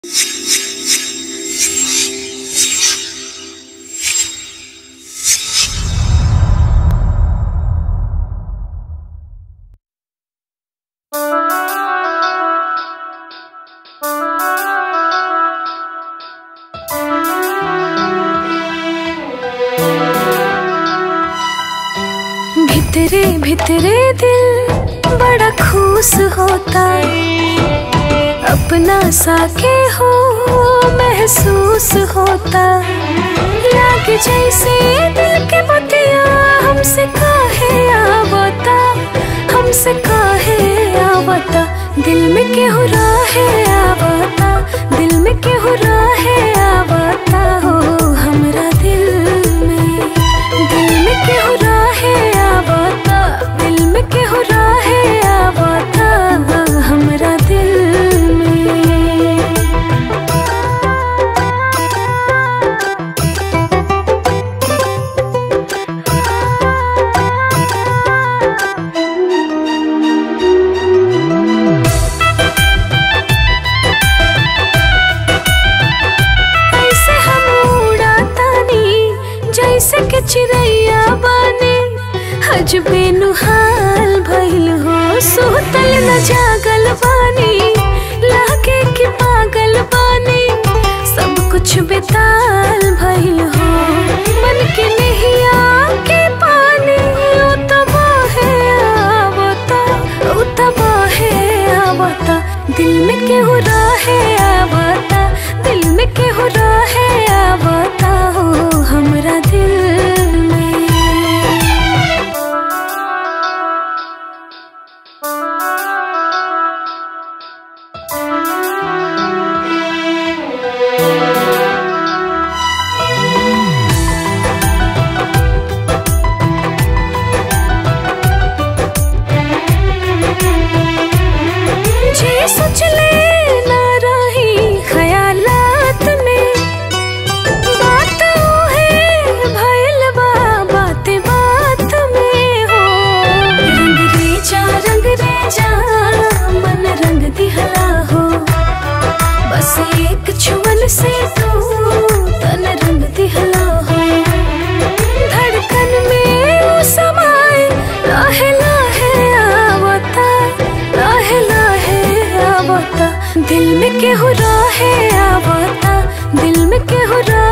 भितरे भितरे दिल बड़ा खुश होता अपना सा के हो महसूस होता लाग जैसे दिल के बतिया हमसे काहे आवता हमसे काहे आवता दिल में केहू राहे आवता दिल में केहू राहे आवता हो हमरा दिल में दिल में केहू राहे आवता दिल में केहू राहे आवता हमरा दिल में ऐसे हम उड़ातानी जैसे कि चिड़ैया बानी हजबे नुहाल भइल हो सोतल न जागल बानी लागे कि पागल बानी सब कुछ बेताल भइल हो मन के नहिया के पानी ओ तबाहे आवता ओ तबाहे आवता दिल में केहू राहे आवता दिल में केहू राहे आवता हो हमरा दिल में जे सोचले ना रही ख्यालात में बात है भइल बा बात बात में हो रंग रे जा रंग रे जा मन रंग दिहला हो बस एक छुअन से तू तन रंग दिहला हो धड़कन में वो समाए लाहे लाहे आवता लाहे लाहे आवता दिल में केहू राहे आवता दिल में केहू राहे